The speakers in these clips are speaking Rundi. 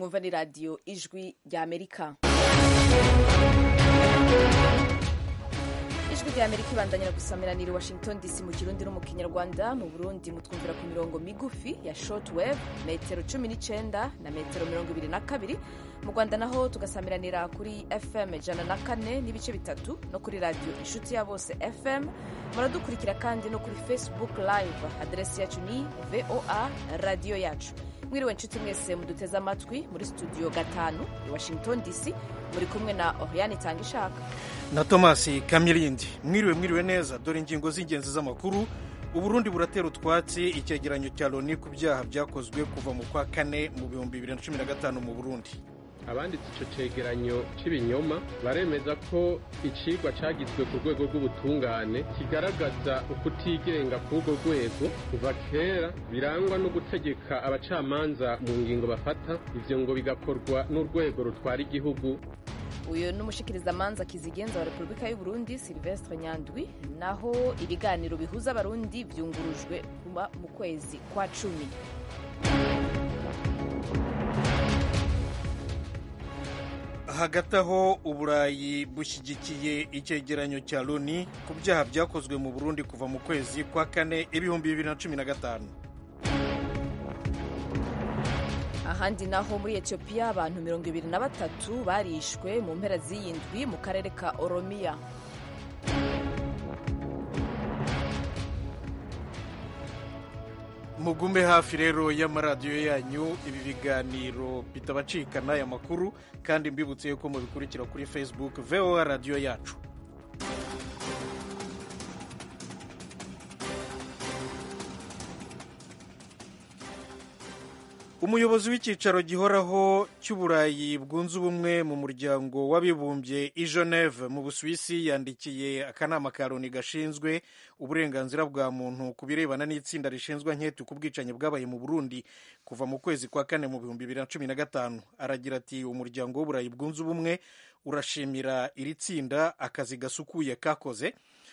mwumva ni radiyo ijwi rya amerika ijwi rya amerika ibandanyira gusamiranira i washington dc mu kirundi no mu kinyarwanda mu burundi mutwumvira ku mirongo migufi ya short wave metero cumi n'icenda na metero mirongo ibiri na kabiri mu rwanda naho tugasamiranira kuri fm ijana na kane n'ibice bitatu no kuri radiyo inshuti ya bose fm muradukurikira kandi no kuri facebook live aderesi yacu ni voa radiyo yacu mwiriwe nshuti mwese muduteze amatwi muri studio gatanu i washington dc muri kumwe na oriane itanga ishaka na tomasi kamirindi mwiriwe mwiriwe neza dore ingingo z'ingenzi z'amakuru uburundi buratera utwatsi icyegeranyo cya loni ku byaha byakozwe kuva mu kwa kane mu bihumbi bibiri na cumi na gatanu mu burundi abanditse icyo cegeranyo cy'ibinyoma baremeza ko icigwa cyagizwe ku rwego rw'ubutungane kigaragaza ukutigenga k'urwo rwego kuva kera birangwa no gutegeka abacamanza mu ngingo bafata ivyo ngo bigakorwa n'urwego rutwara igihugu uyu ni umushikirizamanza kizigenza wa repubulika y'u burundi silvestre nyandwi naho ibiganiro bihuza abarundi vyungurujwe kuba mu kwezi kwa cumi hagati aho uburayi bushyigikiye icyegeranyo cya loni ku byaha byakozwe mu burundi kuva mu kwezi kwa kane ibihumbi bibiri na cumi na gatanu ahandi naho muri etiyopiya abantu mirongo ibiri na batatu barishwe mu mpera z'iyi ndwi mu karere ka oromiya mugume hafi rero y'amaradiyo yanyu ibi biganiro bitabacikana aya makuru kandi mbibutse yuko mubikurikira kuri facebook voa radiyo yacu umuyobozi w'icyicaro gihoraho cy'uburayi bwunze ubumwe mu muryango w'abibumbye i geneve mu busuwisi yandikiye akanama ka loni gashinzwe uburenganzira bwa muntu ku birebana n'itsinda rishinzwe nketi ku bwicanyi bwabaye mu burundi kuva mu kwezi kwa kane mu bihumbi bibiri na cumi na gatanu aragira ati umuryango w'uburayi bwunze ubumwe urashimira iri tsinda akazi gasukuye kakoze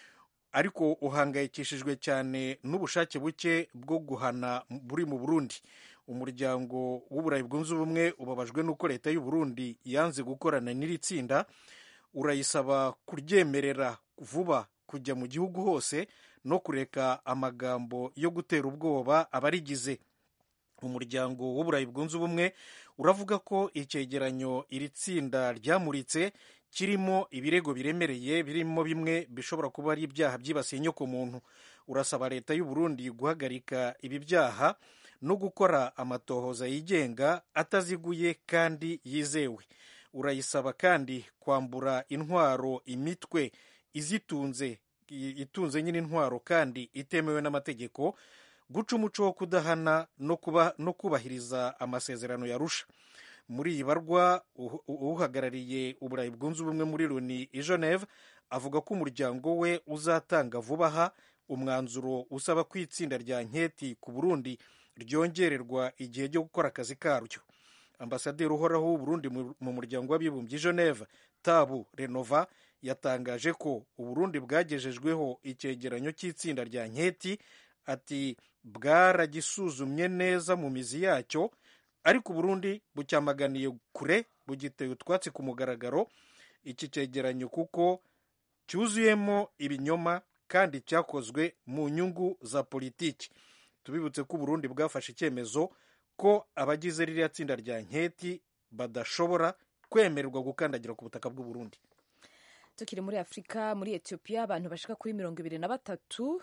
ariko uhangayikishijwe cyane n'ubushake buke bwo guhana buri mu burundi umuryango w'uburayi bwunze ubumwe ubabajwe n'uko leta y'u Burundi yanze gukorana n'iri tsinda urayisaba kuryemerera vuba kujya mu gihugu hose no kureka amagambo yo gutera ubwoba abarigize umuryango w'uburayi bwunze ubumwe uravuga ko icyegeranyo iri tsinda ryamuritse kirimo ibirego biremereye birimo bimwe bishobora kuba ari ibyaha byibasiye inyokomuntu urasaba leta y'u Burundi guhagarika ibi byaha no gukora amatohoza yigenga ataziguye kandi yizewe urayisaba kandi kwambura intwaro imitwe izitunze itunze nyine intwaro kandi itemewe n'amategeko guca umuco wo kudahana no, kuba, no kubahiriza amasezerano yarusha muri iyi barwa uhagarariye uburayi bwunze ubumwe muri loni i geneve avuga ko umuryango we uzatanga vuba aha umwanzuro usaba ko itsinda rya nketi ku burundi ryongererwa igihe cyo gukora akazi karyo ambasaderi uhoraho w'uburundi mu muryango w'abibumbye i geneve tabu renova yatangaje ko uburundi bwagejejweho icyegeranyo cy'itsinda rya nketi ati bwaragisuzumye neza mu mizi yacyo ariko uburundi bucyamaganiye kure bugiteye utwatsi ku mugaragaro iki cyegeranyo kuko cyuzuyemo ibinyoma kandi cyakozwe mu nyungu za politiki tubibutse ko uburundi bwafashe icyemezo ko abagize ririya tsinda rya nketi badashobora kwemererwa gukandagira ku butaka bw'uburundi tukiri muri afurika muri etiyopiya abantu bashika kuri mirongo ibiri na batatu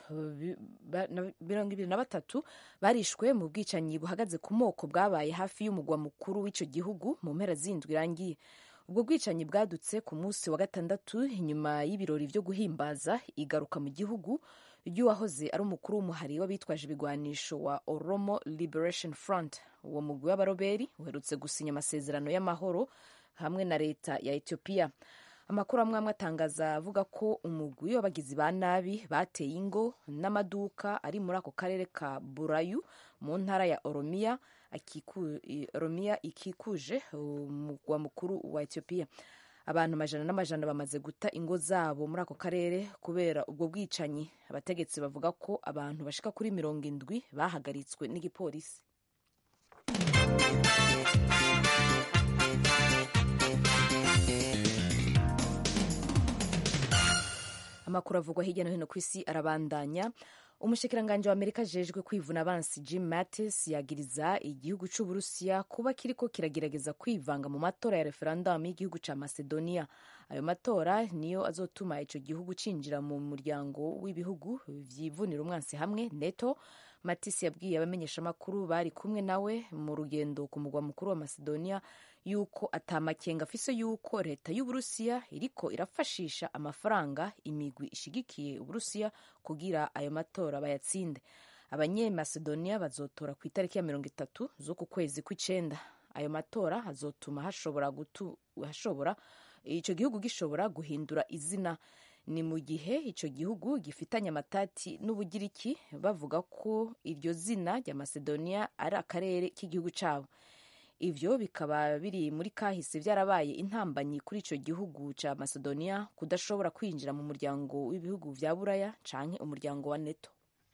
mirongo ibiri na batatu barishwe mu bwicanyi buhagaze ku moko bwabaye hafi y'umugwa mukuru w'icyo gihugu mu mpera z'indwi irangiye ubwo bwicanyi bwadutse ku munsi wa gatandatu inyuma y'ibirori byo guhimbaza igaruka mu gihugu ry'uwahoze ari umukuru w'umuhari w'abitwaje ibigwanisho wa oromo liberation front uwo mugwi w'abaroberi uherutse gusinya amasezerano y'amahoro hamwe na leta ya etiyopiya amakuru amwe amwe atangaza avuga ko umugwi w'abagizi ba nabi bateye ingo n'amaduka ari muri ako karere ka burayu mu ntara ya oromiya oromiya ikikuje umugwa mukuru wa etiyopiya abantu amajana n'amajana bamaze guta ingo zabo muri ako karere kubera ubwo bwicanyi abategetsi bavuga ko abantu bashika kuri mirongo indwi bahagaritswe n'igipolisi amakuru avugwa hirya no hino ku isi arabandanya umushikiranganji wa amerika ajejwe kwivuna abansi jim mattis yagiriza igihugu c'uburusiya kuba kiriko kiragerageza kwivanga mu matora ya referendumu y'igihugu ca macedonia ayo matora niyo azotuma ico gihugu cinjira mu muryango w'ibihugu vyivunira umwansi hamwe neto mattis yabwiye abamenyeshamakuru bari kumwe nawe mu rugendo ku mugwa mukuru wa macedonia yuko atamakenga afise yuko leta y'uburusiya iriko irafashisha amafaranga imigwi ishigikiye uburusiya kugira ayo matora bayatsinde abanyemacedonia bazotora ku itariki ya mirongo itatu z'uku kwezi kw'icenda ayo matora azotuma hashobora gutu, hashobora ico gihugu gishobora guhindura izina ni mu gihe ico gihugu gifitanye amatati n'ubugiriki bavuga ko iryo zina rya macedonia ari akarere k'igihugu cabo ivyo bikaba biri muri kahise vyarabaye intambanyi kuri ico gihugu ca macedonia kudashobora kwinjira mu muryango w'ibihugu vya buraya canke umuryango wa neto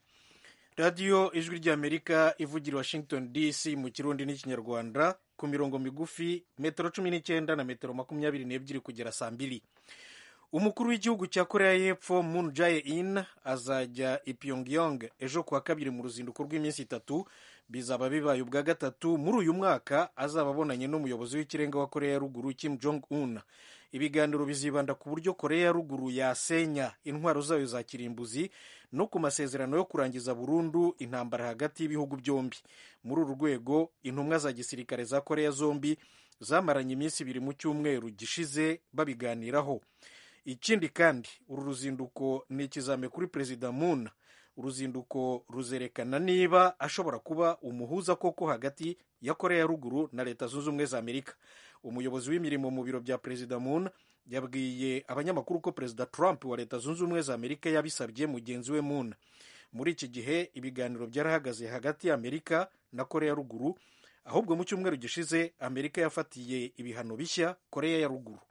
radiyo ijwi ry'amerika ivugira washington dc mu kirundi n'ikinyarwanda ku mirongo migufi metero cumi n'icyenda na metero makumyabiri n'ebyiri kugera saa mbiri umukuru w'igihugu cya korea y'epfo moon jae-in azajya i pyongyang ejo kuwa kabiri mu ruzinduko rw'iminsi itatu bizaba bibaye ubwa gatatu muri uyu mwaka azaba abonanye n'umuyobozi w'ikirenga wa korea ya ruguru kim jong un ibiganiro bizibanda ku buryo korea ya ruguru yasenya intwaro zayo za kirimbuzi no ku masezerano yo kurangiza burundu intambara hagati y'ibihugu byombi muri uru rwego intumwa za gisirikare za korea zombi zamaranye iminsi ibiri mu cyumweru gishize babiganiraho ikindi kandi uru ruzinduko ni ikizame kuri perezida moon uruzinduko ruzerekana niba ashobora kuba umuhuza koko hagati ya korea ya ruguru na leta zunze ubumwe za amerika umuyobozi w'imirimo mu biro bya perezida moon yabwiye abanyamakuru ko perezida trump wa leta zunze ubumwe za amerika yabisabye mugenzi we moon muri iki gihe ibiganiro byarahagaze hagati ya amerika na korea ya ruguru ahubwo mu cyumweru gishize amerika yafatiye ibihano bishya korea ya ruguru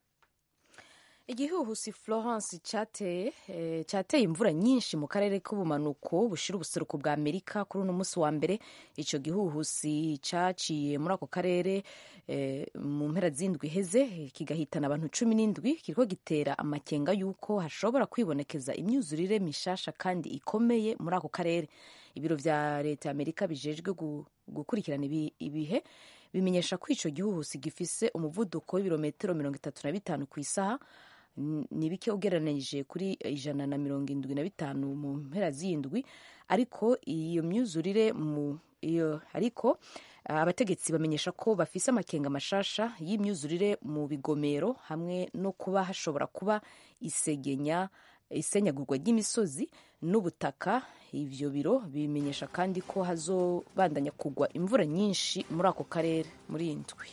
igihuhusi florence cyateye eh, cyateye imvura nyinshi mu karere k'ubumanuko bushira ubuseruko bwa amerika kuri uno munsi wa mbere icyo gihuhusi cyaciye muri ako karere eh, mu mpera z'indwi iheze kigahitana abantu cumi n'indwi kiriko gitera amakenga y'uko hashobora kwibonekeza imyuzurire mishasha kandi ikomeye muri ako karere ibiro vya leta ya amerika bijejwe gukurikirana ibihe bimenyesha ko ico gihuhusi gifise umuvuduko w'ibirometero mirongo itatu na bitanu ku isaha ni bike ugereranije kuri ijana na mirongo indwi na bitanu mu mpera z'indwi ariko iyo myuzurire mu iyo ariko abategetsi bamenyesha ko bafise amakenga mashasha y'imyuzurire mu bigomero hamwe no kuba hashobora kuba isegenya isenyagurwa ry'imisozi n'ubutaka ivyo biro bimenyesha kandi ko hazobandanya kugwa imvura nyinshi muri ako karere muri iyi ndwi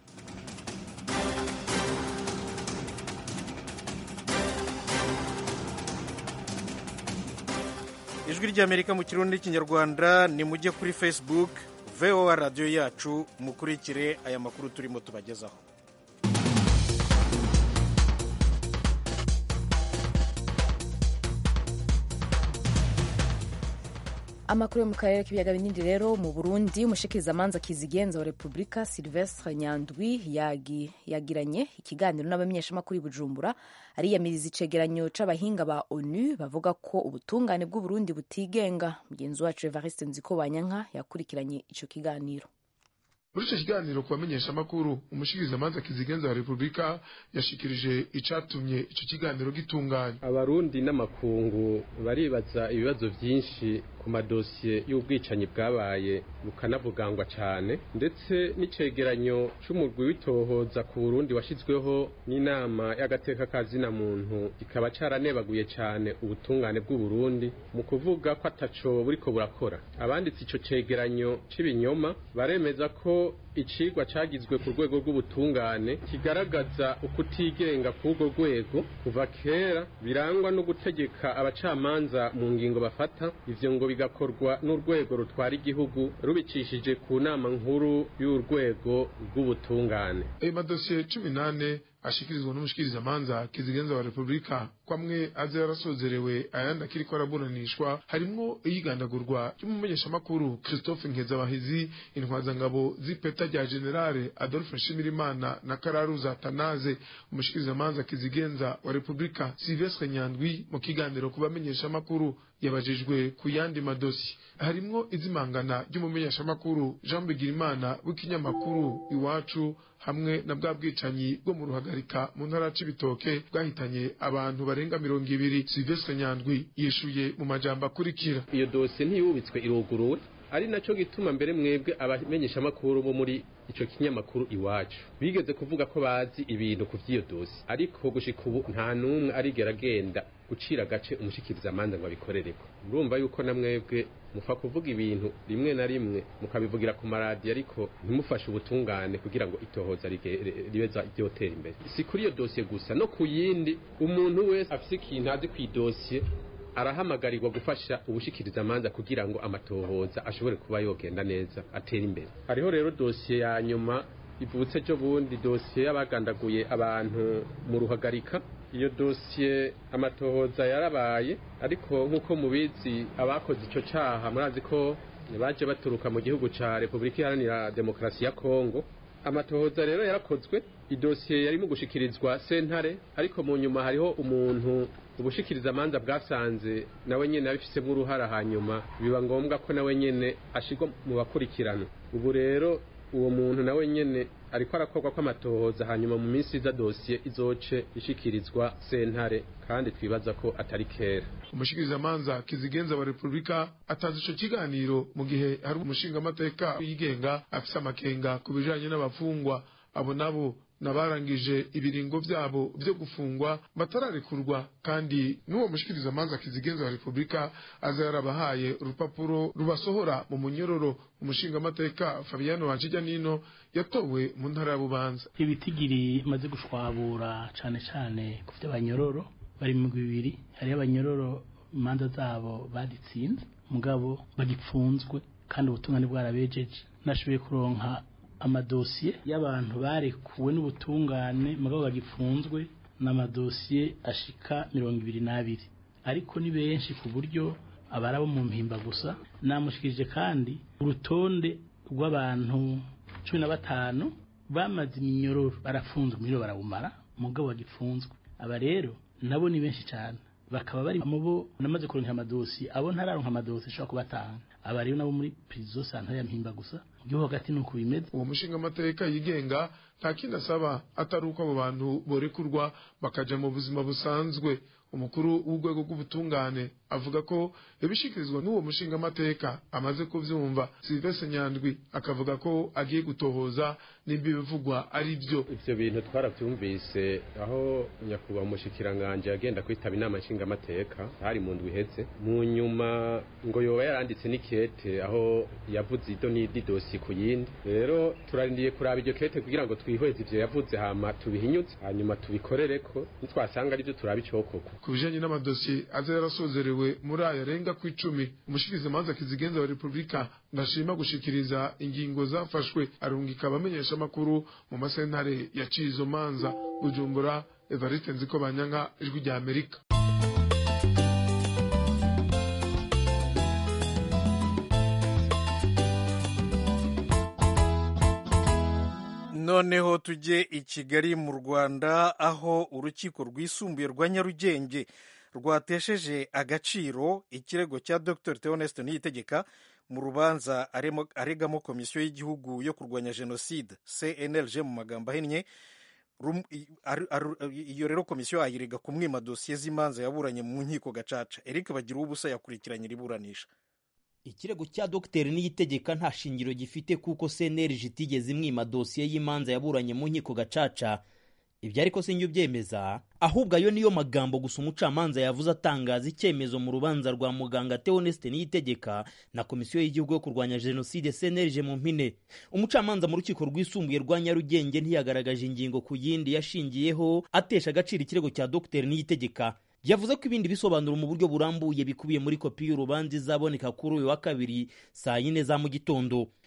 ijwi ry'amerika mu kirundi n'ikinyarwanda ni mujye kuri facebook voa radiyo yacu mukurikire aya makuru turimo tubagezaho amakuru yo mu karere k'ibiyaga binini rero mu burundi umushikirizamanza kizigenza wa repubulika silvestre nyandwi yagi, yagiranye ikiganiro n'abamenyeshamakuru i bujumbura ariyamiriza icegeranyo c'abahinga ba onu bavuga ko ubutungane bw'uburundi butigenga mugenzi wacu evariste nziko banyanka yakurikiranye ico kiganiro muri icyo kiganiro ku bamenyeshamakuru umushikirizamanza kizigenza wa repubulika yashikirije icatumye ico kiganiro gitunganya abarundi n'amakungu baribaza ibibazo vyinshi ku madosiye y'ubwicanyi bwabaye bukanavugangwa cane ndetse n'icegeranyo c'umurwi w'itohoza ku burundi washizweho n'inama y'agateka ka zina muntu kikaba caranebaguye cane ubutungane bw'uburundi mu kuvuga ko ataco buriko burakora abanditse ico cegeranyo c'ibinyoma baremeza ko icigwa cagizwe ku rwego rw'ubutungane kigaragaza ukutigenga k'urwo rwego kuva kera birangwa no gutegeka abacamanza mu ngingo bafata ivyo ngo bigakorwa n'urwego rutwara igihugu rubicishije ku nama nkuru y'urwego rw'ubutungane ayo madosiye cumi n'ane ashikirizwa n'umushikirizamanza kizigenza wa repubulika kwamwe aza yarasozerewe ayandi akiriko araburanishwa harimwo iyigandagurwa ry'umumenyeshamakuru christophe nkezabahizi intwazangabo z'ipeta ipeta rya generale adolphe nshimirimana na kararuza tanaze umushikirizamanza kizigenza wa repubulika silvestre nyandwi mu kiganiro ku bamenyeshamakuru yabajijwe ku yandi madosi harimwo izimangana ry'umumenyeshamakuru jean bigirimana w'ikinyamakuru iwacu hamwe na bwa bwicanyi bwo mu ruhagarika mu ntara c'ibitoke bwahitanye abantu barenga mirongo ibiri silvestre nyandwi yishuye mu majambo akurikira iyo dosiye ntiyubitswe iruguruwe ari nacyo gituma mbere mwebwe abamenyeshamakuru bo muri ico kinyamakuru iwacu bigeze kuvuga ko bazi ibintu ku vy'iyo dosi ariko gushika ubu nta n'umwe arigera agenda gucira agace umushikiriza amanza ngo abikorereko murumva yuko na mwebwe mufa kuvuga ibintu rimwe na rimwe mukabivugira ku maradiyo ariko ntimufashe ubutungane kugira ngo itohoza ribeza ryotera imbere si kuri iyo dosiye gusa no ku yindi umuntu wese afise ikintu azi kw'idosiye arahamagarirwa gufasha ubushikiriza amanza kugira ngo amatohoza ashobore kuba yogenda neza atera imbere hariho rero dosiye ya nyuma ivutse ejo bundi dosiye y'abagandaguye abantu mu ruhagarika iyo dosiye amatohoza yarabaye ariko nk'uko mubizi abakoze icyo cyaha murazi ko baje baturuka mu gihugu cya repubulika iharanira demokarasi ya kongo amatohoza rero yarakozwe idosiye yarimo gushikirizwa sentare ariko mu nyuma hariho umuntu ubushikiriza amanza bwasanze nawe nyene abifisemo uruhara hanyuma biba ngombwa ko nawe nyene ashirwa mu bakurikirana ubu rero uwo muntu nawe nyene ariko arakorwa ko amatohoza hanyuma mu minsi iza dosiye izoce ishikirizwa sentare kandi twibaza ko atari kera umushikirizamanza kizigenza wa repubulika atanze ico kiganiro mu gihe hari umushingamateka yigenga afise amakenga ku bijanye n'abafungwa abo nabo nabarangije ibiringo vyabo vyo gufungwa batararekurwa kandi n'uwo mushikirizamanza kizigenza wa repubulika aza yarabahaye urupapuro rubasohora mu munyororo umushingamateka fabiano wanjija nino yatowe mu ntara ya bubanza ibitigiri maze gushwabura cane cane ku vy'abanyororo bari mu bibiri hariho abanyororo imanza zabo baditsinze mugabo bagipfunzwe kandi ubutungane bwarabejeje nashoboye kuronka amadosiye y'abantu barekuwe n'ubutungane mugabo bagipfunzwe n'amadosiye ashika mirongo ibiri n'abiri ariko ni benshi ku buryo abari abo mu mpimba gusa namushikirije kandi urutonde rw'abantu cumi na batanu bamaze iminyororo barafunzwe umuriro barawumara mugabo bagipfunzwe aba rero nabo ni benshi cyane bakaba bari mu bo namaze kuronka amadosiye abo ntararonka amadosiye ashobora kubatanga aba rero nabo muri prison santare ya mpimba gusa mu gihugu hagati nuko bimeze uwo mushingamateka yigenga nta kindi asaba atari uko abo bantu borekurwa bakaja mu buzima busanzwe umukuru w'urwego rw'ubutungane avuga ko ibishikirizwa n'uwo mushingamateka amaze kuvyumva silvestre nyandwi akavuga ko agiye gutohoza nimba ibivugwa ari byo ivyo bintu twaravyumvise aho nyakubahwa umushikiranganje yagenda kwitaba inama nshingamateka hari mu ndwi iheze mu nyuma ngo yoba yaranditse n'ikete aho yavuze ido n'idi dosi ku yindi rero turarindiye kuraba iryo kete kugira ngo twihweze ivyo yavuze hama tubihinyuze hanyuma tubikorereko nitwasanga arivyo turaba icokorwa ku bijanye n'amadosiye aza yarasozerewe muri aya arenga ku icumi umushikirizamanza kizigenza wa repubulika ndashima gushikiriza ingingo zafashwe arungika abamenyeshamakuru mu masentare yaciye izo manza bujumbura evariste nziko banyanka ijwi rya amerika noneho tujye i kigali mu rwanda aho urukiko rwisumbuye rwa nyarugenge rwatesheje agaciro ikirego cya dr theoneste niyitegeka mu rubanza aregamo komisiyo y'igihugu yo kurwanya jenoside cnlg mu magambo ahinnye iyo rero komisiyo ayirega kumwima dosiye z'imanza yaburanye mu nkiko gacaca eric bagira ubusa yakurikiranye iburanisha ikirego cya dogiteri niyitegeka nta shingiro gifite kuko cnlg itigeze imwima dosiye y'imanza yaburanye mu nkiko gacaca ibyo ariko sinjye ubyemeza ahubwo ayo niyo magambo gusa umucamanza yavuze atangaza icyemezo mu rubanza rwa muganga Theoneste Niyitegeka na komisiyo y'igihugu yo kurwanya jenoside CNLG mu mpine umucamanza mu rukiko rwisumbuye rwa Nyarugenge ntiyagaragaje ingingo ku yindi yashingiyeho atesha agaciro ikirego cya Dr Niyitegeka yavuze ko ibindi bisobanuro mu buryo burambuye bikubiye muri kopi y'urubanza izaboneka kuri uyu wa kabiri saa yine za mu gitondo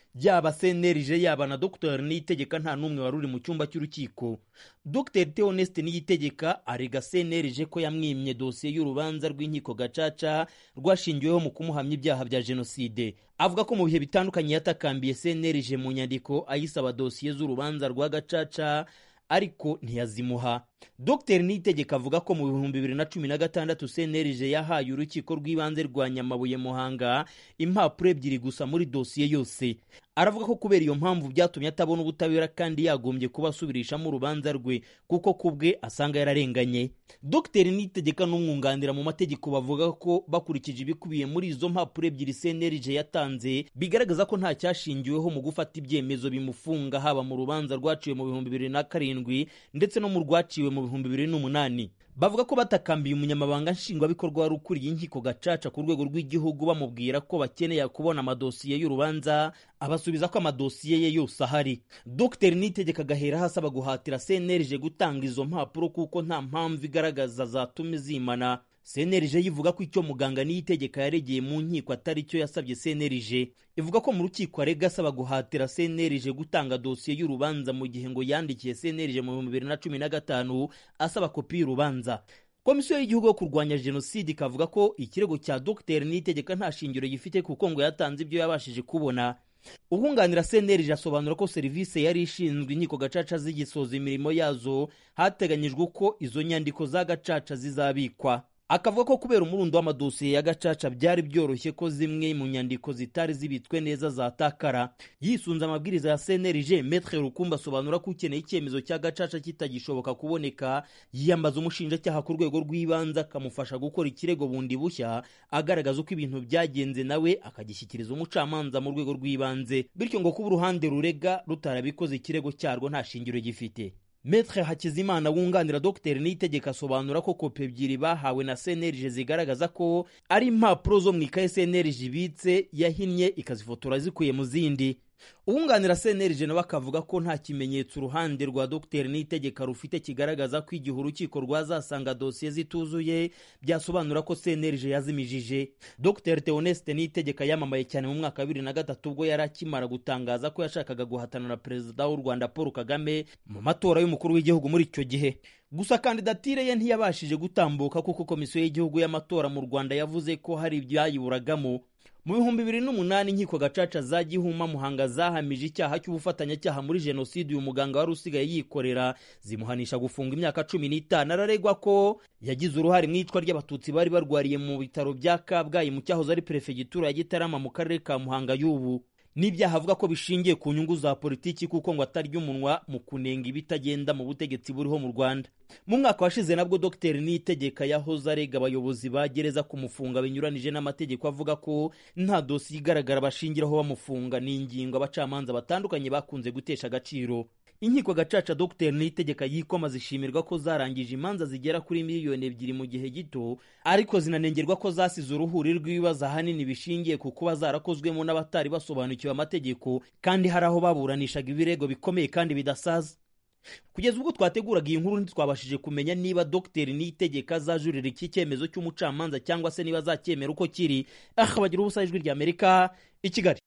yaba senerije yaba na dr niyitegeka nta n'umwe wari uri mu cyumba cy'urukiko dr theoneste niyitegeka arega senerije ko yamwimye dosiye y'urubanza rw'inkiko gacaca rwashingiweho mu kumuhamya ibyaha bya jenoside avuga ko mu bihe bitandukanye yatakambiye senerije mu nyandiko ayisaba dosiye z'urubanza rwa gacaca ariko ntiyazimuha dr niyitegeka avuga ko mu bihumbi bibiri na cumi na gatandatu cnlg yahaye urukiko rw'ibanze rwa nyamabuye muhanga impapuro ebyiri gusa muri dosiye yose aravuga ko kubera iyo mpamvu byatumye atabona ubutabera kandi yagombye kuba asubirishamo urubanza rwe kuko ku bwe asanga yararenganye dr niyitegeka n'umwunganira mu mategeko bavuga ko bakurikije ibikubiye muri izo mpapuro ebyiri cnlg yatanze bigaragaza ko nta cyashingiweho mu gufata ibyemezo bimufunga haba mu rubanza rwaciwe mu bihumbi bibiri na karindwi ndetse no mu rwaciwe mu bihumbi bibiri n'umunani bavuga ko batakambiye umunyamabanga nshingwabikorwa wari ukuriye inkiko gacaca ku rwego rw'igihugu bamubwira ko bakeneye kubona amadosiye y'urubanza abasubiza ko amadosiye ye yose ahari dr nitegeka agahera asaba guhatira cnlg gutanga izo mpapuro kuko nta mpamvu igaragaza zatuma zimana cnlg yivuga ko icyo muganga niyitegeka yaregeye mu nkiko atari cyo yasabye cnlg ivuga ko mu rukiko arega asaba guhatira cnlg gutanga dosiye y'urubanza mu gihe ngo yandikiye cnlg mu bihumbi bibiri na cumi na gatanu asaba kopi y'urubanza komisiyo y'igihugu yo kurwanya jenoside ikavuga ko ikirego cya dr niyitegeka nta shingiro gifite kuko ngo yatanze ibyo yabashije kubona ubwunganira cnlg asobanura ko serivisi yari ishinzwe inkiko gacaca zigisoza imirimo yazo hateganyijwe ko izo nyandiko za gacaca zizabikwa akavuga ko kubera umurundo w'amadosiye ya gacaca byari byoroshye ko zimwe mu nyandiko zitari zibitswe neza zatakara yisunze amabwiriza ya cnlg metre rukumba asobanura ko ukeneye icyemezo cya gacaca kitagishoboka kuboneka yiyambaza umushinjacyaha ku rwego rw'ibanze akamufasha gukora ikirego bundi bushya agaragaza uko ibintu byagenze nawe akagishyikiriza umucamanza mu rwego rw'ibanze bityo ngo kuba uruhande rurega rutarabikoze ikirego cyarwo nta shingiro gifite Metre Hakizimana wunganira Dr Niyitegeka asobanura ko kopi ebyiri bahawe na CNLG zigaragaza ko ari impapuro zo mu ikaye CNLG ibitse yahinnye ikazifotora zikuye mu zindi uwunganira CNLG nawe akavuga ko nta kimenyetso uruhande rwa Dr Niyitegeka rufite kigaragaza ko igihe urukiko rwazasanga dosiye zituzuye byasobanura ko CNLG yazimijije Dr Theoneste Niyitegeka yamamaye cyane mu mwaka wa bibiri na gatatu ubwo yari akimara gutangaza ko yashakaga guhatana na perezida w'u Rwanda Paul Kagame mu matora y'umukuru w'igihugu muri icyo gihe gusa kandidatire ye ntiyabashije gutambuka kuko komisiyo y'igihugu y'amatora mu Rwanda yavuze ko hari ibyayiburagamo mu bihumbi bibiri n'umunani inkiko gacaca za gihuma muhanga zahamije icyaha cy'ubufatanyacyaha muri jenoside uyu muganga wari usigaye yikorera zimuhanisha gufunga imyaka cumi n'itanu araregwa ko yagize uruhare mu iyicwa ry'abatutsi bari barwariye mu bitaro bya kabgayi mu cyahoze ari perefegitura ya gitarama mu karere ka muhanga y'ubu n'ibyaha avuga ko bishingiye ku nyungu za politiki kuko ngo atarya umunwa mu kunenga ibitagenda mu butegetsi buriho mu rwanda mu mwaka washize nabwo dr niyitegeka yahoze arega abayobozi ba gereza kumufunga binyuranije n'amategeko avuga ko nta dosiye igaragara bashingiraho bamufunga ni ingingo abacamanza batandukanye bakunze gutesha agaciro inkiko gacaca dr niyitegeka yikoma zishimirwa ko zarangije imanza zigera kuri miliyoni ebyiri mu gihe gito ariko zinanengerwa ko zasize uruhuri rw'ibibazo ahanini bishingiye ku kuba zarakozwemo n'abatari basobanukiwe amategeko kandi hari aho baburanishaga ibirego bikomeye kandi bidasaza kugeza ubwo twateguraga iyi nkuru ntitwabashije kumenya niba dr niyitegeka azajurira iki cyemezo cy'umucamanza cyangwa se niba azacyemera uko kiri aha bagira ubusa ijwi rya amerika i kigali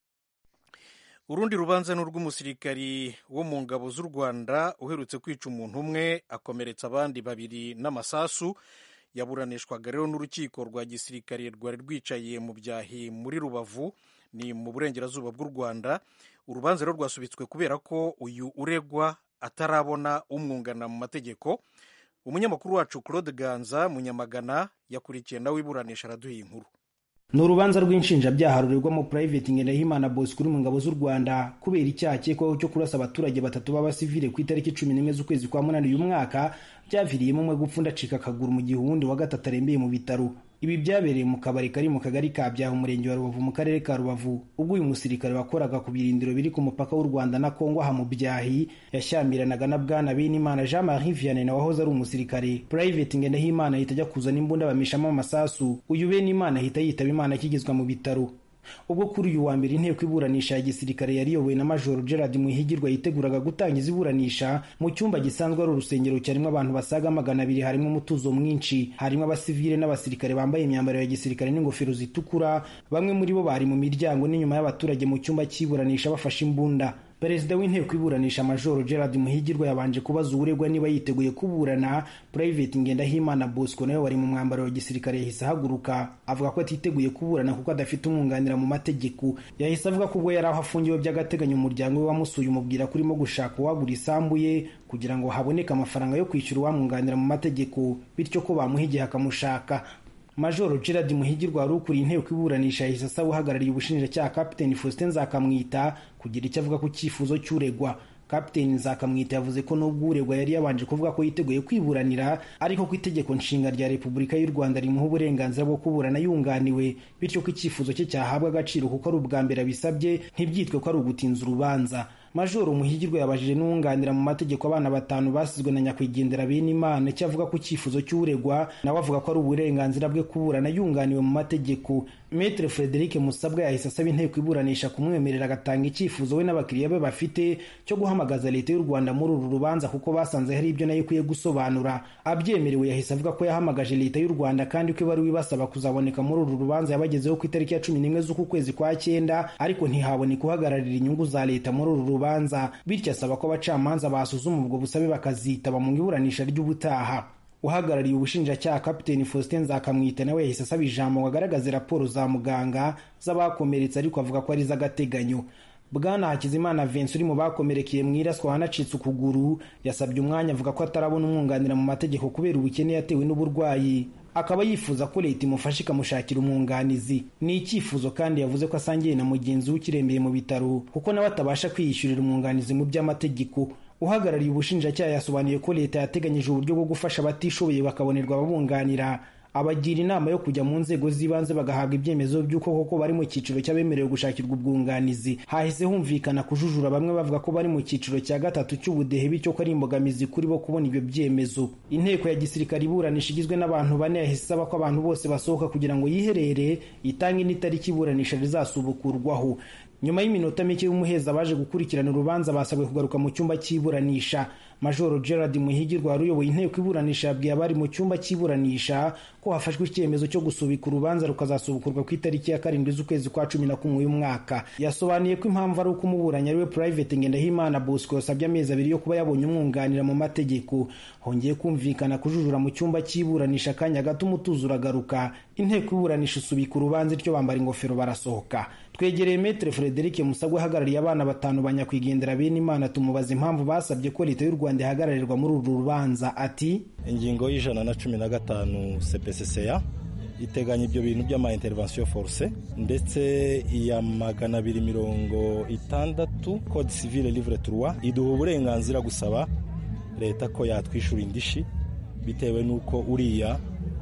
urundi rubanza ni urw'umusirikari wo mu ngabo z'u rwanda uherutse kwica umuntu umwe akomeretsa abandi babiri n'amasasu yaburanishwaga rero n'urukiko rwa gisirikare rwari rwicaye mu byahi muri rubavu ni mu burengerazuba bw'u rwanda urubanza rero rwasubitswe kubera ko uyu uregwa atarabona umwungana mu mategeko umunyamakuru wacu claude ganza munyamagana yakurikiye nawe iburanisha araduha inkuru ni urubanza rw'inshinjabyaha rurerwamo Private Ngendahimana Bosco uri mu ngabo z'u Rwanda kubera icyaha akekwaho cyo kurasa abaturage batatu b'abasivile ku itariki cumi n'imwe z'ukwezi kwa munani uyu mwaka byaviriyemo umwe gupfa undi acika akaguru mu gihe uwundi wa gatatu arembeye mu bitaro ibi byabereye mu kabari kari mu kagari ka byaha umurenge wa rubavu mu karere ka rubavu ubwo uyu musirikare wakoraga ku birindiro biri ku mupaka w'u rwanda na kongo aha mu byahi yashyamiranaga na bwana benimana jean marie vianney na wahoze ari umusirikare private ngendahimana ahita ajya kuzana imbunda bamishamo amasasu uyu benimana ahita yitaba imana akigezwa mu bitaro ubwo kuri uyu wa mbere inteko iburanisha ya gisirikare yari iyobowe na majoro gerard muhigirwa yiteguraga gutangiza iburanisha mu cyumba gisanzwe ari urusengero cyarimo abantu basaga magana abiri harimo umutuzo mwinshi harimo abasivile n'abasirikare bambaye imyambaro ya gisirikare n'ingofero zitukura bamwe muri bo bari mu miryango n'inyuma y'abaturage mu cyumba cy'iburanisha bafashe imbunda perezida w'inteko iburanisha majoro gerard muhigirwa yabanje kubaza uburegwa niba yiteguye kuburana private ngendahimana bosco nawe wari mu mwambaro wa gisirikare yahise ahaguruka avuga ko atiteguye kuburana kuko adafite umwunganira mu mategeko yahise avuga ko ubwo yari aho afungiwe by'agateganyo umuryango we wamusuye umubwira ko urimo gushaka uwagura isambu ye kugira ngo haboneke amafaranga yo kwishyura uwamwunganira mu mategeko bityo ko bamuha igihe akamushaka majoro gerard muhigirwa wari ukuriye inteko iburanisha yahise asaba uhagarariye ubushinjacyaha kapiteni faustin nzakamwita kugira icyo avuga ku cyifuzo cy'uregwa kapiteni nzakamwita yavuze ko nubwo uregwa yari yabanje kuvuga ko yiteguye kwiburanira ariko ko itegeko nshinga rya repubulika y'u rwanda rimuha uburenganzira bwo kuburana yunganiwe bityo ko icyifuzo cye cyahabwa agaciro kuko ari ubwa mbere abisabye ntibyitwe ko ari ugutinza urubanza majoro muhigirwa yabajije n'uwunganira mu mategeko abana batanu basizwe na nyakwigendera bene imana icyo avuga ku cyifuzo cy'uregwa nawe avuga ko ari uburenganzira bwe kuburana yunganiwe mu mategeko metre frederic musabwa yahise asaba inteko iburanisha kumwemerera agatanga icyifuzo we n'abakiriya be bafite cyo guhamagaza leta y'u rwanda muri uru rubanza kuko basanze hari ibyo nayo ikwiye gusobanura abyemerewe yahise avuga ko yahamagaje leta y'u rwanda kandi ko ibaruwa ibasaba kuzaboneka muri uru rubanza yabagezeho ku itariki ya cumi n'imwe z'uku kwezi kwa cyenda ariko ntihaboneka uhagararira inyungu za leta muri uru rubanza bityo asaba ko abacamanza basuzuma ubwo busabe bakazitaba mu iburanisha ry'ubutaha uhagarariye ubushinjacyaha kapiteni faustin nzakamwita nawe yahise asaba ijambo ngo agaragaze raporo za muganga z'abakomeretse ariko avuga ko ari iz'agateganyo bwana hakizimana vensi uri mu bakomerekeye mu iraswa wanacitse ukuguru yasabye umwanya avuga ko atarabona umwunganira mu mategeko kubera ubukene yatewe n'uburwayi akaba yifuza ko leta imufasha ikamushakira umwunganizi ni icyifuzo kandi yavuze ko asangiye na mugenzi we ukirembeye mu bitaro kuko nawe atabasha kwiyishyurira umwunganizi mu by'amategeko uhagarariye ubushinjacyaha yasobanuye ko leta yateganyije uburyo bwo gufasha abatishoboye bakabonerwa ababunganira abagira inama yo kujya mu nzego z'ibanze bagahabwa ibyemezo by'uko koko bari mu cyiciro cy'abemerewe gushakirwa ubwunganizi hahise humvikana kujujura bamwe bavuga ko bari mu cyiciro cya gatatu cy'ubudehe bityo ko ari imbogamizi kuri bo kubona ibyo byemezo inteko ya gisirikare iburanisha igizwe n'abantu bane yahise isaba ko abantu bose basohoka kugira ngo yiherere itange n'itariki iburanisha rizasubukurwaho nyuma y'iminota mike y'umuheza baje gukurikirana urubanza basabwe kugaruka mu cyumba cy'iburanisha majoro gerard muhigirwa wari uyoboye inteko iburanisha yabwiye abari mu cyumba cy'iburanisha ko hafashwe icyemezo cyo gusubika urubanza rukazasubukurwa ku itariki ya karindwi z'ukwezi kwa cumi na kumwe y'umwaka yasobanuye ko impamvu ari uko umuburanyi ari we private ngendahimana bosco yasabye amezi abiri yo kuba yabonye umwunganira mu mategeko hongeye kumvikana kujujura mu cyumba cy'iburanisha akanya gato umutuzo uragaruka inteko iburanisha isubika urubanza ityo bambara ingofero barasohoka twegereye metre frederic musabwe ahagarariye abana batanu ba nyakwigendera bene imana tumubaza impamvu basabye ko leta y'u rwanda ihagararirwa muri uru rubanza ati ingingo y'ijana na cumi na gatanu cpcca iteganya ibyo bintu by'ama intervention force ndetse iya magana abiri mirongo itandatu code civile livre trois iduha uburenganzira gusaba leta ko yatwishyura indishi bitewe n'uko uriya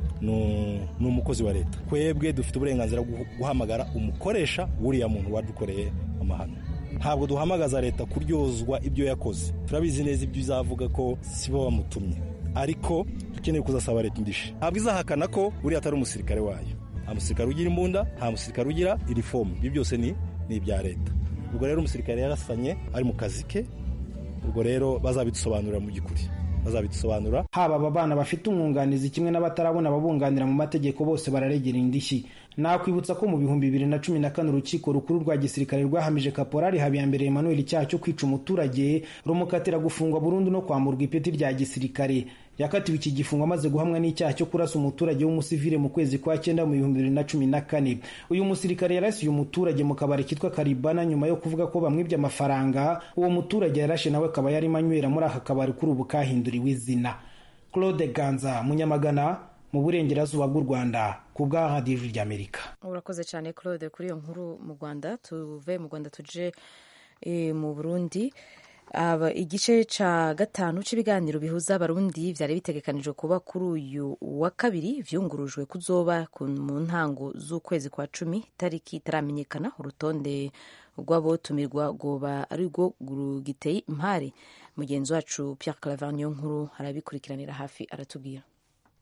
ni umukozi wa leta twebwe dufite uburenganzira bwo guhamagara umukoresha w'uriya muntu wadukoreye amahano ntabwo duhamagaza leta kuryozwa ibyo yakoze turabizi neza ibyo izavuga ko si bo bamutumye ariko dukeneye kuzasaba leta indishyi ntabwo izahakana ko uriya atari umusirikare wayo nta musirikare ugira imbunda nta musirikare ugira irifomu ibyo byose ni ibya leta ubwo rero umusirikare yarasanye ari mu kazi ke ubwo rero bazabidusobanurira mu by'ukuri bazabidusobanura haba aba bana bafite umwunganizi kimwe n'abatarabona ababunganira mu mategeko bose bararegera indishyi nakwibutsa ko mu bihumbi bibiri na cumi na kane urukiko rukuru rwa gisirikare rwahamije kaporari habiyambere emmanuel icyaha cyo kwica umuturage rumukatira gufungwa burundu no kwamburwa ipeti rya gisirikare yakatiwe iki gifungo amaze guhamwa n'icyaha cyo kurasa umuturage w'umusivile mu kwezi kwa cyenda mu bihumbi bibiri na cumi na kane uyu musirikare yarasiye umuturage mu kabari kitwa karibana nyuma yo kuvuga ko bamwibye amafaranga uwo muturage yarashe nawe akaba yarimo anywera muri aka kabari kuri ubu kahinduriwe izina claude ganza munyamagana mu burengerazuba bw'u rwanda ku bwa radiyo ijwi ry'amerika urakoze cyane claude kuri iyo nkuru mu rwanda tuve mu rwanda tuje mu burundi igice cya gatanu cy'ibiganiro bihuza abarundi byari bitegekanijwe kuba kuri uyu wa kabiri byungurujwe kuzoba mu ntango z'ukwezi kwa cumi itariki itaramenyekana urutonde rw'abotumirwa rwoba ari rwo rugiteye impare mugenzi wacu Pierre Claver niyo nkuru arabikurikiranira hafi aratubwira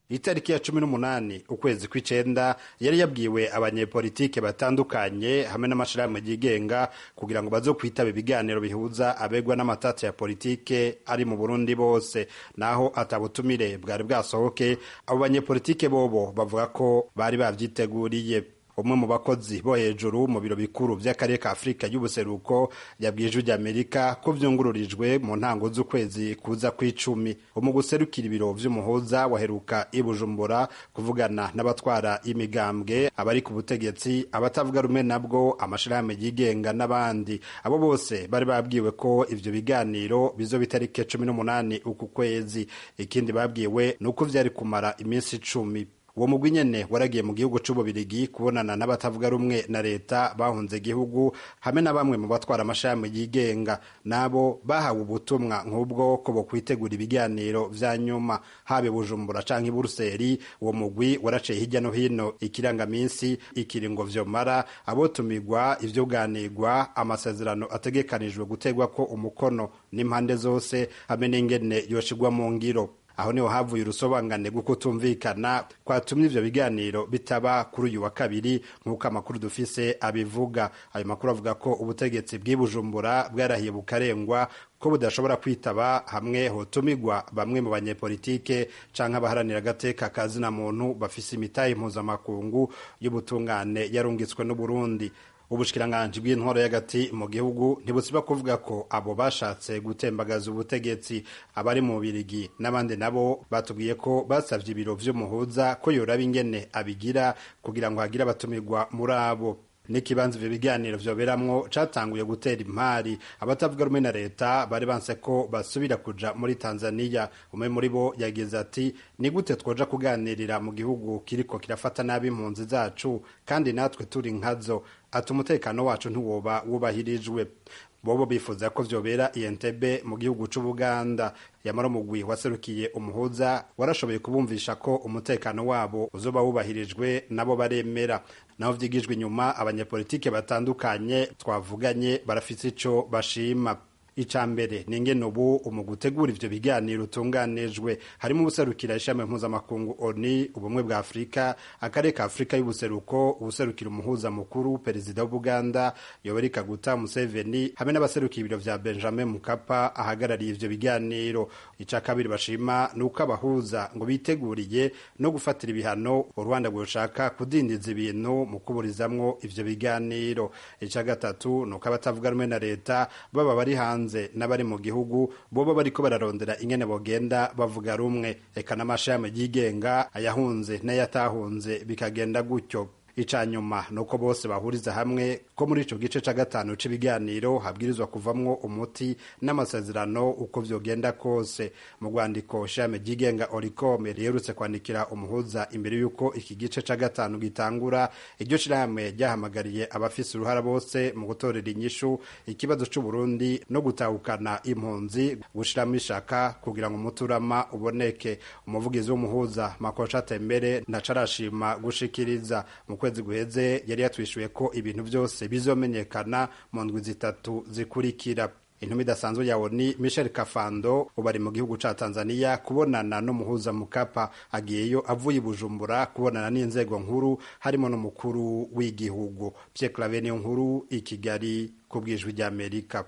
itariki ya cumi n'umunani ukwezi kw'icenda yari yabwiwe abanyepolitike batandukanye hamwe n'amashirahamwe yigenga kugira ngo bazo kwitaba ibiganiro bihuza abegwa n'amatati ya politike ari mu burundi bose naho atabutumire bwari bwasohoke abo banyepolitike bobo bavuga ko bari bavyiteguriye umwe mu bakozi bo hejuru mu biro bikuru vy'akarere ka afurika y'ubuseruko yabwiye ijwi ry'amerika ko vyungururijwe mu ntango z'ukwezi kuza kw'icumi mu guserukira ibiro vy'umuhuza waheruka i bujumbura kuvugana n'abatwara imigambwe abari ku butegetsi abatavuga rumwe nabwo amashirahamwe yigenga n'abandi abo bose bari babwiwe ko ivyo biganiro bizoba itariki cumi n'umunani uku kwezi ikindi babwiwe ni uko vyari kumara iminsi icumi uwo mugwi nyene waragiye mu gihugu c'ububirigi kubonana n'abatavuga rumwe na leta bahunze igihugu hamwe na bamwe mu batwara amashami yigenga nabo bahawe ubutumwa nk'ubwo ko bokwitegura ibiganiro vya nyuma habe bujumbura canke buruseli uwo mugwi waraciye hirya no hino ikirangaminsi ikiringo vyomara abotumirwa ivyuganirwa amasezerano ategekanijwe gutegwako umukono n'impande zose hamwe n'ingene yoshigwa mu ngiro aho niho havuye urusobanurane rwo kutumvikana kwatumye ivyo biganiro bitaba kuri uyu wa kabiri nk'uko amakuru dufise abivuga ayo makuru avuga ko ubutegetsi bw'ibujumbura bwarahiye bukarengwa ko budashobora kwitaba hamwe hotumigwa bamwe mu banyepolitike canke abaharanira agateka kazina muntu bafise imitahe mpuzamakungu y'ubutungane yarungitswe n'uburundi ubushikiranganji bw'intwaro y'agati mu gihugu ntibusiba kuvuga ko abo bashatse gutembagaza ubutegetsi abari mu birigi n'abandi nabo batubwiye ko basavye ibiro vy'umuhuza ko yoraba ingene abigira kugira ngo hagire abatumirwa muri abo n'ikibanza ivyo biganiro vyoberamwo catanguye gutera impari abatavuga rumwe na leta bari banse ko basubira kuja muri tanzaniya umwe muri bo yagize ati ni gute twoja kuganirira mu gihugu kiriko kirafata nabi impunzi zacu kandi natwe turi nkazo ati umutekano wacu ntiwoba wubahirijwe bobo bifuza ko vyobera Entebbe mu gihugu c'Ubuganda yamara umugwi waserukiye umuhuza warashoboye kubumvisha ko umutekano wabo uzoba wubahirijwe nabo baremera naho vyigijwe inyuma abanyepolitike batandukanye twavuganye barafise ico bashima ica mbere ni ingene ubu umu gutegura ivyo biganiro utunganijwe harimo ubuserukira ishami mpuzamakungu oni ubumwe bwa afurika akarere ka afurika y'ubuseruko ubuserukira umuhuza mukuru perezida w'ubuganda yoweri kaguta museveni hamwe n'abaserukira ibiro vya benjamin mukapa ahagarariye ivyo biganiro ica kabiri bashima ni uko abahuza ngo biteguriye no gufatira ibihano u rwanda rwoshaka kudindiza ibintu mu kuburizamwo ivyo biganiro ica gatatu ni uko abatavuga rumwe na leta baba bari hanze n'abari mu gihugu boba bariko bararondera ingene bogenda bavuga rumwe eka n'amashami yigenga ayahunze n'ayatahunze bikagenda gutyo ica nyuma nuko bose bahuriza hamwe ko muri ico gice ca gatanu c'ibiganiro habwirizwa kuvamwo umuti n'amasezerano uko vyogenda kose mu rwandiko shame ryigenga orikome riherutse kwandikira umuhuza imbere y'uko iki gice ca gatanu gitangura iryo shirahamwe ryahamagariye abafise uruhara bose mu gutorera inyishu ikibazo c'uburundi no gutahukana impunzi gushiramo ishaka kugira ngo umuturama uboneke umuvugizi w'umuhuza makosha tembere ntaco arashima gushikiriza mu kwezi guheze yari yatwishuye ko ibintu byose bizomenyekana mu ndwi zitatu zikurikira intumwa idasanzwe ya oni michel kafando ubu ari mu gihugu ca tanzania kubonana n'umuhuza mukapa agiyeyo avuye i bujumbura kubonana n'inzego nkuru harimo n'umukuru w'igihugu pierre clave niyo nkuru i kigali ku bwijwi ry'amerika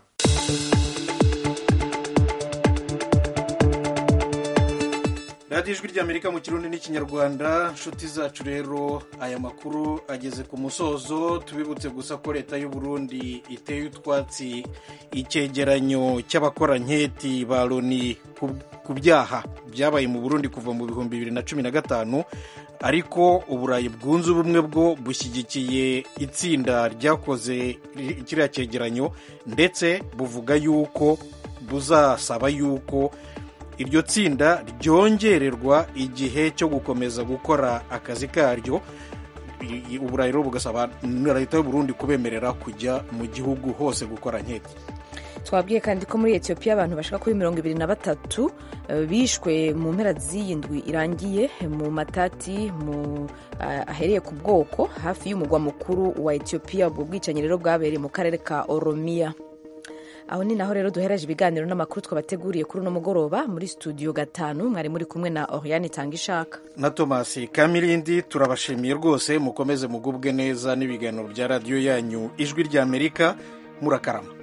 radiyo ijwi ry'amerika mu kirundi n'ikinyarwanda nshuti zacu rero aya makuru ageze ku musozo tubibutse gusa ko leta y'u Burundi iteye utwatsi icyegeranyo cy'abakoranketi ba loni ku byaha byabaye mu burundi kuva mu bihumbi bibiri na cumi na gatanu ariko uburayi bwunze ubumwe bwo bushyigikiye itsinda ryakoze kiriya cyegeranyo ndetse buvuga yuko buzasaba yuko iryo tsinda ryongererwa igihe cyo gukomeza gukora akazi karyo uburayi rero bugasaba leta y'u Burundi kubemerera kujya mu gihugu hose gukora nketi twabwiye kandi ko muri etiyopiya abantu bashaka kuri mirongo ibiri na batatu bishwe mu mpera z'iyi ndwi irangiye mu matati ahereye ku bwoko hafi y'umugwa mukuru wa etiyopiya ubwo bwicanyi rero bwabereye mu karere ka oromiya aho ni naho rero duhereje ibiganiro n'amakuru twabateguriye kuri uno mugoroba muri studio gatanu mwari muri kumwe na oriane itanga ishaka na tomasi kamirindi turabashimiye rwose mukomeze mugubwe neza n'ibiganiro bya radiyo yanyu ijwi ry'amerika murakarama